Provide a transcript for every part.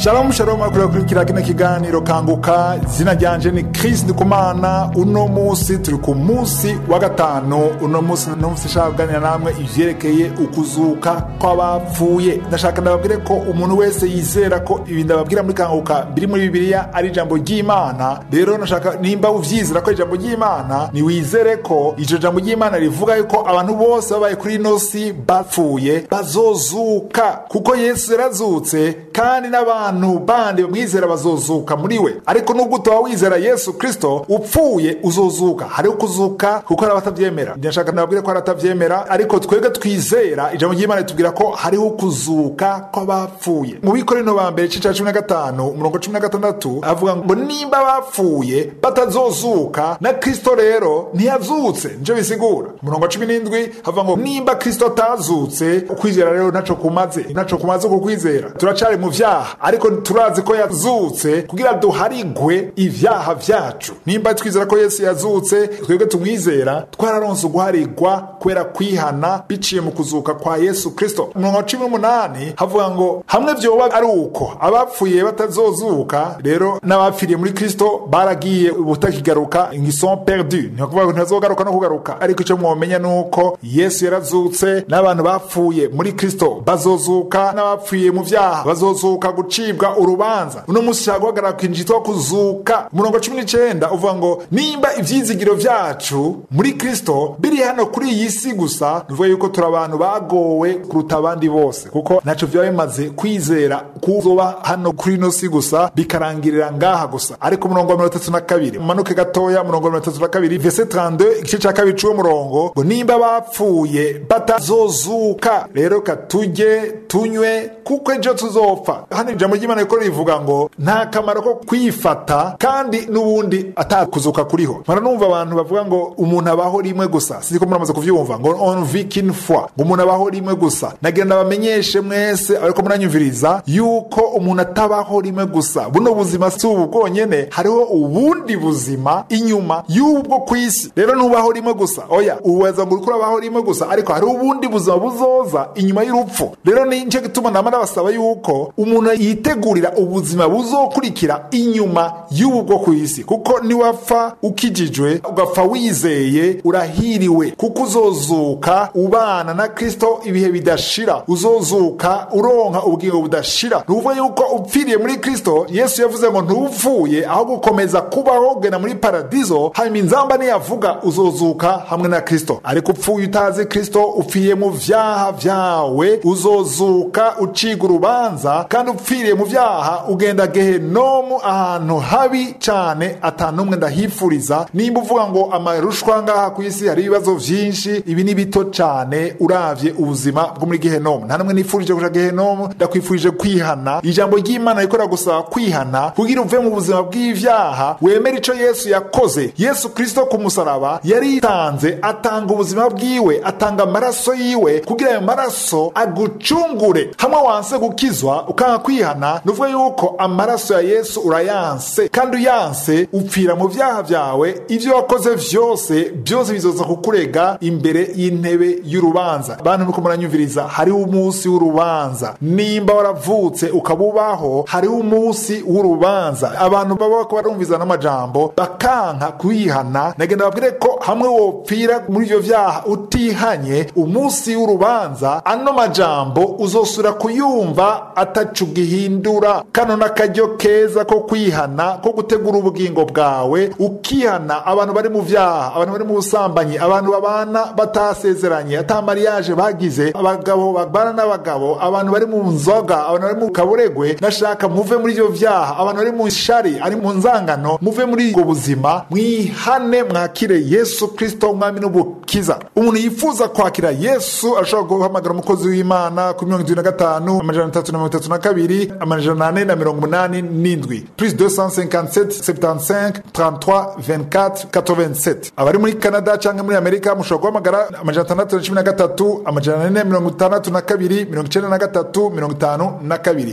shalom shalom akurira kurikira kino kiganiro kanguka izina ryanje ni chris ndikumana uno musi turi ku musi wa gatanu uno musi numvise nshaka kuganira namwe ivyerekeye ukuzuka kw'abapfuye ndashaka ndababwire ko umuntu wese yizera ko ibi ndababwira muri kanguka biri muri bibiliya ari ijambo ry'imana rero nashaka nimba uvyizera ko ari ijambo ry'imana niwizere ko iryo jambo ry'imana rivuga yuko abantu bose babaye kuri ino si bapfuye bazozuka kuko yesu yarazutse kandi n'abantu bandi bamwizera bazozuka muri we ariko nubwo utaba wizera yesu kristo upfuye uzozuka hariho kuzuka kuko hari abatavyemera ndashaka ndababwire ko hari abatavyemera ariko twebwe twizera ijambo ry'imana ritubwira ko hariho kuzuka kw'abapfuye mu bikorino ba mbere igice ca cumi na gatanu umurongo cumi na gatandatu avuga ngo nimba bapfuye batazozuka na kristo rero ntiyazutse nico bisigura umurongo wa cumi n'indwi havuga ngo nimba kristo atazutse ukwizera rero ntaco kumaze ntaco kumaze kukwizera turacari mu vyaha ariko turazi ko yazutse kugira duharigwe ivyaha vyacu nimba twizera ko yesu yazutse twebwe tumwizera twararonse uguharigwa kubera kwihana biciye mu kuzuka kwa yesu kristo umurongo wa cumi n'umunani havuga ngo hamwe vyoba ari uko abapfuye batazozuka rero n'abapfiriye muri kristo baragiye ubutakigaruka ingison perdu ntibakuvuga ngo ntibazogaruka no kugaruka ariko icyo mwomenya ni uko yesu yarazutse n'abantu bapfuye muri kristo bazozuka n'abapfuye mu vyaha bazozuka gucibwa urubanza uno musi ushaka guhagarara ku kintu citwa kuzuka umurongo cumi n'icenda uvuga ngo nimba ivyizigiro vyacu muri kristo biri hano kuri iyi si gusa nuvuga yuko turi abantu bagowe kuruta abandi bose kuko ntaco vyaba bimaze kwizera kuzoba hano kuri ino si gusa bikarangirira ngaha gusa ariko umurongo wa mirongo itatu na kabiri umanuke gatoya umurongo wa mirongo itatu na kabiri vese 32 igice ca kabiri c'uwo murongo ngo nimba bapfuye batazozuka rero katurye tunywe kuko ejo tuzopfa hano ijambo ry'imana riko rivuga ngo nta kamaro ko kwifata kandi n'ubundi atakuzuka kuriho mara numva abantu bavuga ngo umuntu abaho rimwe gusa sinzi ko muramaze kuvyumva ngo on vit qu'une fois ngo umuntu abaho rimwe gusa nagira ndabamenyeshe mwese ariko muranyumviriza yuko umuntu atabaho rimwe gusa buno buzima si ubu bwonyene hariho ubundi buzima inyuma y'ubwo ku isi rero ntubaho rimwe gusa oya uweza ngo uriko urabaho rimwe gusa ariko hariho ubundi buzima buzoza inyuma y'urupfu rero ni nico gituma nama ndabasaba yuko umuntu yitegurira ubuzima buzokurikira inyuma y'ubu bwo ku isi kuko niwapfa ukijijwe ugapfa wizeye urahiriwe kuko uzozuka ubana na kristo ibihe bidashira uzozuka uronka ubugingo budashira ni ukuvuga yuko upfiriye muri kristo yesu yavuze ngo ntupfuye aho gukomeza kubaho ugenda muri paradizo hanyuma inzamba niyavuga uzozuka hamwe na kristo ariko upfuye utazi kristo upfiriye mu vyaha vyawe uzozuka uciga urubanza kandi upfiriye mu vyaha ugenda gehenomu ahantu habi cane atanumwe ndahifuriza nimba uvuga ngo amarushwa ngaha ku isi hari ibibazo vyinshi ibi ni bito cane uravye ubuzima bwo muri gehenomu nta numwe nifurije kuja gehenomu ndakwifurije kwihana ijambo ry'imana rikora gusaba kwihana kugira uve mu buzima bw'ivyaha wemere ico yesu yakoze yesu kristo ku musaraba yaritanze atanga ubuzima bwiwe atanga amaraso yiwe kugira ayo maraso agucungure hamwe wanse gukizwa ukanga kwihana nuvuga yuko amaraso ya yesu urayanse kandi uyanse upfira mu vyaha vyawe ivyo wakoze vyose byose bizoza kukurega imbere y'intebe y'urubanza bantu nuko muranyumviriza hariho umunsi w'urubanza nimba waravutse ukabubaho hariho umunsi w'urubanza abantu baba bako barumviza n'amajambo bakanka kwihana nagenda babwire ko hamwe wopfira muri ivyo vyaha utihanye umunsi w'urubanza ano majambo uzosura kuyumva atacu gihindura kano n'akaryo keza ko kwihana ko gutegura ubugingo bwawe ukihana abantu bari mu vyaha abantu bari mu busambanyi abantu babana batasezeranye ata mariage bagize abagabo babana n'abagabo abantu bari mu nzoga abantu bari mu kaburegwe nashaka muve muri ivyo vyaha abantu bari mu shari ari mu nzangano muve muri ubwo buzima mwihane mwakire yesu kristo umwami n'ubukiza umuntu yifuza kwakira yesu arashobora guhamagara umukozi w'imana ku mirongo itatu na gatanu amajana atatu na mirongo itatu na kabiri amajana ane na mirongo umunani n'indwi plus 257 75 33 24 87 abari muri canada cyangwa muri amerika mushobora guhamagara amajana atandatu na cumi na gatatu amajana ane mirongo itandatu na kabiri mirongo icenda na gatatu mirongo itanu na kabiri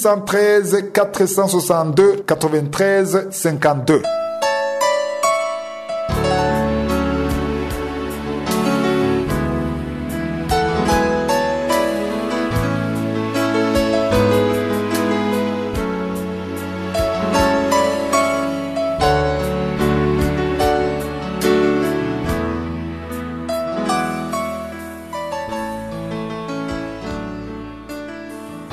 613 462 93 52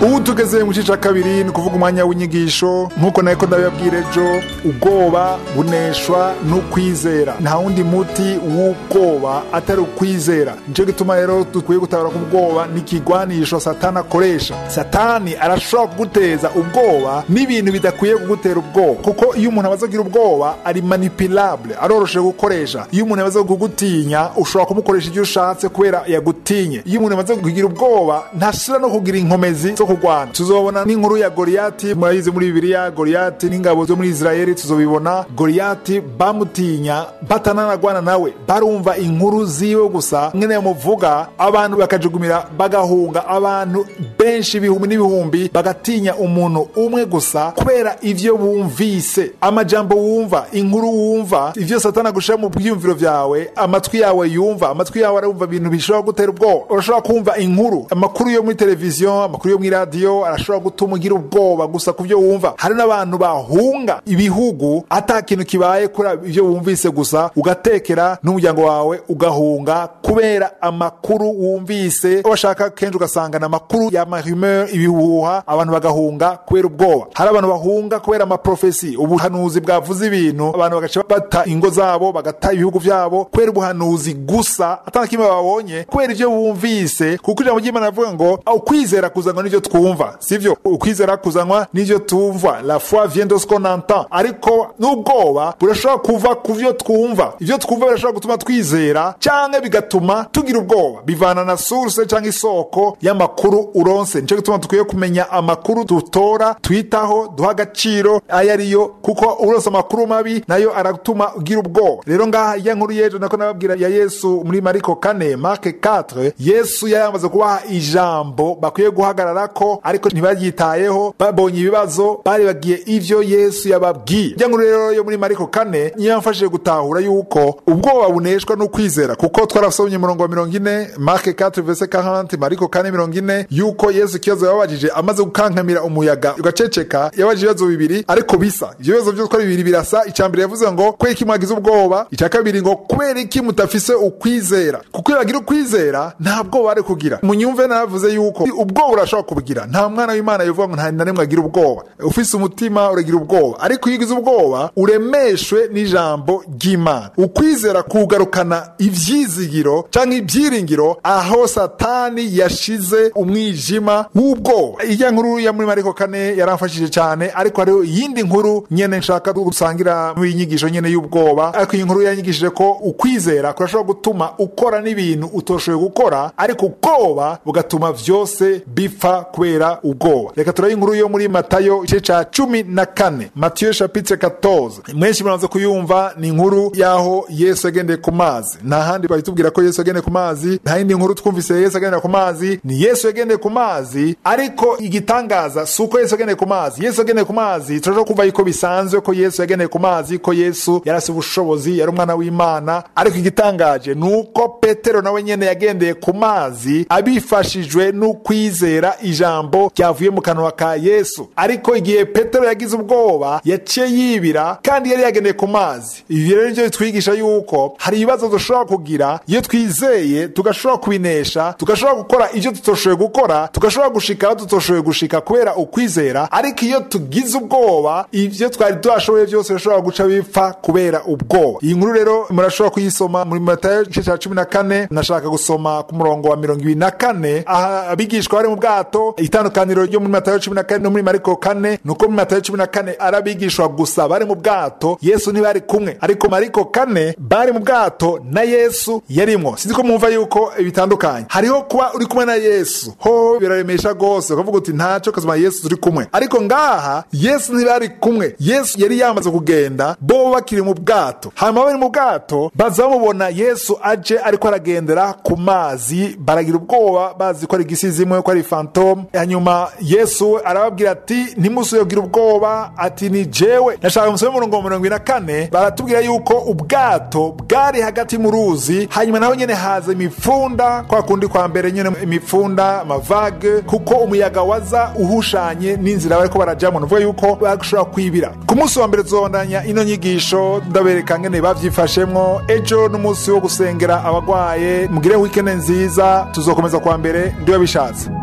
ubu tugeze mu gice cya kabiri ni ukuvuga umwanya w'inyigisho nk'uko nako ndabibabwira ejo ubwoba buneshwa n'ukwizera nta wundi muti w'ubwoba atari ukwizera nicyo gituma rero dukwiye gutabara ku bwoba n'ikigwanisho satani akoresha satani arashobora kuguteza ubwoba n'ibintu bidakwiye kugutera ubwoba kuko iyo umuntu amaze kugira ubwoba ari manipulable aroroshe gukoresha iyo umuntu amaze kugutinya ushobora kumukoresha ibyo ushatse kubera yagutinye iyo umuntu amaze kugira ubwoba ntashira no kugira inkomezi zo kurwana tuzobona n'inkuru ya goriyati murayizi muri bibiliya goriyati n'ingabo zo muri israeli tuzobibona goriyati bamutinya batananagwana nawe barumva inkuru ziwe gusa mwene muvuga abantu bakajugumira bagahunga abantu benshi ibihumbi n'ibihumbi bagatinya umuntu umwe gusa kubera ivyo bumvise amajambo wumva inkuru wumva ivyo satana gushira mu byiyumviro vyawe amatwi yawe yumva amatwi yawe arumva ibintu bishobora gutera ubwoba urashobora kumva inkuru amakuru yo muri televiziyo amakuru yo muri radiyo arashobora gutuma ugira ubwoba gusa ku byo wumva hari n'abantu bahunga ibihugu ata kintu kibaye kuri ibyo wumvise gusa ugatekera n'umuryango wawe ugahunga kubera amakuru wumvise washaka kenshi ugasangana amakuru ya mahumeur ibihuha abantu bagahunga kubera ubwoba hari abantu bahunga kubera amaprofesi ubuhanuzi bwavuze ibintu abantu bagaca bata ingo zabo bagata ibihugu vyabo kubera ubuhanuzi gusa atana kimwe babonye kubera ivyo bumvise kuko ijambo ry'imana rivuga ngo ukwizera kuzanwa n'ivyo twumva sivyo ukwizera kuzanwa n'ivyo tumva la foi vient de ce qu'on entend ariko n'ubwoba burashobora kuva ku vyo twumva ivyo twumva birashobora gutuma twizera canke bigatuma tugira ubwoba bivana na source canke isoko y'amakuru uronse nico gituma dukwiye kumenya amakuru dutora twitaho duha agaciro ayo ariyo kuko uronse amakuru mabi nayo aratuma ugira ubwoba rero ngaha iya nkuru y'ejo nako nababwira ya yesu muri mariko kane marke 4 yesu yari yamaze kubaha ijambo bakwiye guhagararako ariko ntibaryitayeho babonye ibibazo bari bagiye ivyo yesu yababwiye ijya nkuru rero yo muri mariko kane niyo yamfashije gutahura yuko ubwoba buneshwa n'ukwizera kuko twarasomye umurongo wa mirongo ine marke 4 verse 40 mariko kane mirongo ine yuko yesu ikibazo yababajije amaze gukankamira umuyaga ugaceceka yabajije ibibazo bibiri ariko bisa ivyo bibazo vyose uko ari bibiri birasa icya mbere yavuze ngo kubera iki mwagize ubwoba icya kabiri ngo kubera iki mutafise ukwizera kuko iyo bagira ukwizera nta bwoba bari kugira munyumve naravuze yuko ubwoba urashobora kubugira nta mwana w'imana yivuga ngo nta na rimwe agira ubwoba ufise umutima uragira ubwoba ariko iyo ugize ubwoba uremeshwe n'ijambo ry'imana ukwizera kugarukana ivyizigiro canke ibyiringiro aho satani yashize umwijima w'ubwoba ijya nkuru ya muri mariko kane yaramfashije cyane ariko hariho iyindi nkuru nyene nshaka gusangira muri iyi nyigisho nyene y'ubwoba ariko iyi nkuru yanyigishije ko ukwizera kurashobora gutuma ukora n'ibintu utoshoboye gukora ariko ubwoba bugatuma vyose bipfa kubera ubwoba reka turabe inkuru yo muri matayo igice ca cumi na kane matiyo chapitre 14 mwenshi muraza kuyumva ni inkuru y'aho yesu yagendeye ku mazi nta handi bahitubwira ko yesu yagendeye ku mazi nta yindi nkuru twumvise yesu yagendera ku mazi ni yesu yagendeye ku mazi ariko igitangaza si uko yesu yagendeye ku mazi yesu yagendeye ku mazi turashobora kumva yuko bisanzwe ko yesu yagendeye ku mazi ko yesu yarasi ubushobozi yari umwana w'imana ariko igitangaje ni uko petero nawe nyene yagendeye ku mazi abifashijwe n'ukwizera ijambo ryavuye mu kanwa ka yesu ariko igihe petero yagize ubwoba yaciye yibira kandi yari yagendeye ku mazi ibi rero nivyo bitwigisha yuko hari ibibazo dushobora kugira iyo twizeye tugashobora kubinesha tugashobora gukora ivyo tutoshoboye gukora tugashobora gushika aho tutoshoboye gushika kubera ukwizera ariko iyo tugize ubwoba ivyo twari twashoboye byose bishobora guca bipfa kubera ubwoba iyi nkuru rero murashobora kuyisoma muri matayo igice ca cumi na kane nashaka gusoma ku murongo wa mirongo ibiri na kane aha abigishwa bari mu bwato itandukaniro ryo muri matayo cumi na kane no muri mariko kane ni uko muri matayo cumi na kane ari abigishwa gusa bari mu bwato yesu ntibari kumwe ariko mariko kane bari mu bwato na yesu yarimwo sinzi ko mwumva yuko bitandukanye hariho kuba uri kumwe na yesu ho biraremesha rwose ukavuga uti ntaco kazima yesu turi kumwe ariko ngaha yesu ntibari kumwe yesu yari yamaze kugenda bo bakiri mu bwato hanyuma bari mu bwato baza bamubona yesu aje ariko aragendera ku mazi baragira ubwoba bazi ko ari igisizimwe ko ari fantome hanyuma yesu arababwira ati ntimusuyogira ubwoba ati ni jewe nashaka musome umurongo wa mirongo ine na kane baratubwira yuko ubwato bwari hagati mu ruzi hanyuma naho nyene haza imipfunda kwa kundi kwa mbere nyene imipfunda amavage kuko umuyaga waza uhushanye n'inzira bariko barajamwo nuvuga yuko bashobora kwibira ku munsi wa mbere tuzobandanya ino nyigisho ndabereka ngene bavyifashemwo ejo n'umunsi wo gusengera abagwaye mugire wikende nziza tuzokomeza kwa mbere ndiwe bishatse